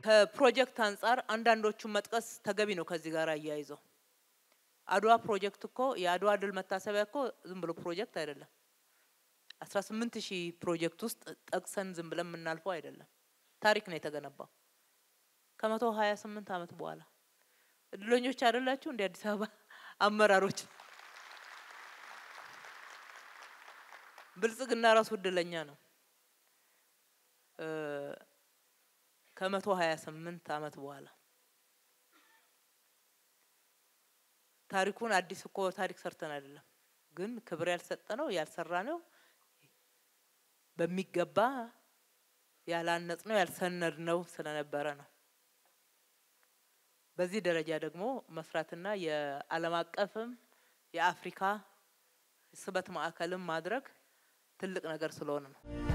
ከፕሮጀክት አንጻር አንዳንዶቹን መጥቀስ ተገቢ ነው። ከዚህ ጋር አያይዘው አድዋ ፕሮጀክት እኮ የአድዋ ድል መታሰቢያ እኮ ዝም ብሎ ፕሮጀክት አይደለም። አስራ ስምንት ሺህ ፕሮጀክት ውስጥ ጠቅሰን ዝም ብለን የምናልፈው አይደለም። ታሪክ ነው የተገነባው ከመቶ ሀያ ስምንት አመት በኋላ እድለኞች አይደላችሁ እንደ አዲስ አበባ አመራሮች። ብልጽግና ራሱ እድለኛ ነው። ከመቶ ሀያ ስምንት አመት በኋላ ታሪኩን አዲስ እኮ ታሪክ ሰርተን አይደለም፣ ግን ክብር ያልሰጠ ነው ያልሰራ ነው በሚገባ ያላነጽ ነው ያልሰነድ ነው ስለነበረ ነው። በዚህ ደረጃ ደግሞ መስራትና የዓለም አቀፍም የአፍሪካ ስበት ማዕከልም ማድረግ ትልቅ ነገር ስለሆነ ነው።